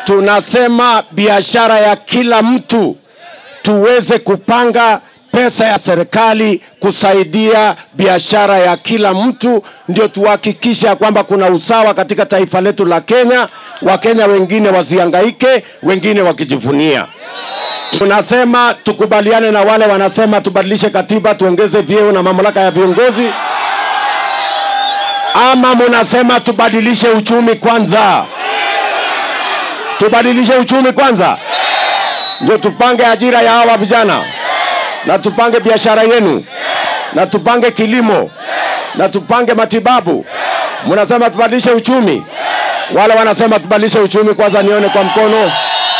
tunasema biashara ya kila mtu tuweze kupanga pesa ya serikali kusaidia biashara ya kila mtu, ndio tuhakikisha kwamba kuna usawa katika taifa letu la Kenya. Wakenya wengine wasihangaike, wengine wakijivunia. Tunasema tukubaliane na wale wanasema tubadilishe katiba, tuongeze vyeo na mamlaka ya viongozi, ama munasema tubadilishe uchumi kwanza? Tubadilishe uchumi kwanza, ndio tupange ajira ya hawa vijana na tupange biashara yenu na tupange kilimo na tupange matibabu. Mnasema tubadilishe uchumi, wale wanasema tubadilishe uchumi kwanza, nione kwa mkono.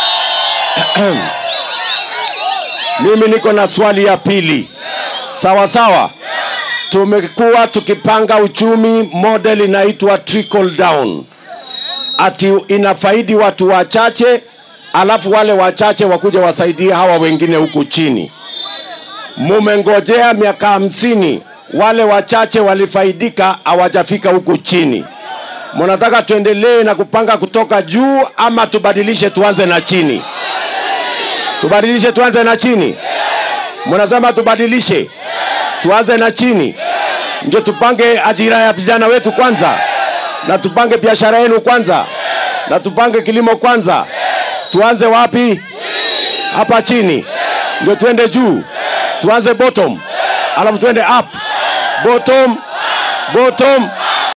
Mimi niko na swali ya pili. Sawa sawa, tumekuwa tukipanga uchumi, model inaitwa trickle down, ati inafaidi watu wachache, alafu wale wachache wakuja wasaidie hawa wengine huku chini mumengojea miaka hamsini, wale wachache walifaidika, hawajafika huku chini. Mnataka tuendelee na kupanga kutoka juu ama tubadilishe tuanze na chini? Tubadilishe tuanze na chini? Mnasema tubadilishe tuanze na chini, ndio tupange ajira ya vijana wetu kwanza, na tupange biashara yenu kwanza, na tupange kilimo kwanza. Tuanze wapi? Hapa chini, ndio tuende juu tuanze bottom alafu tuende up bottom bottom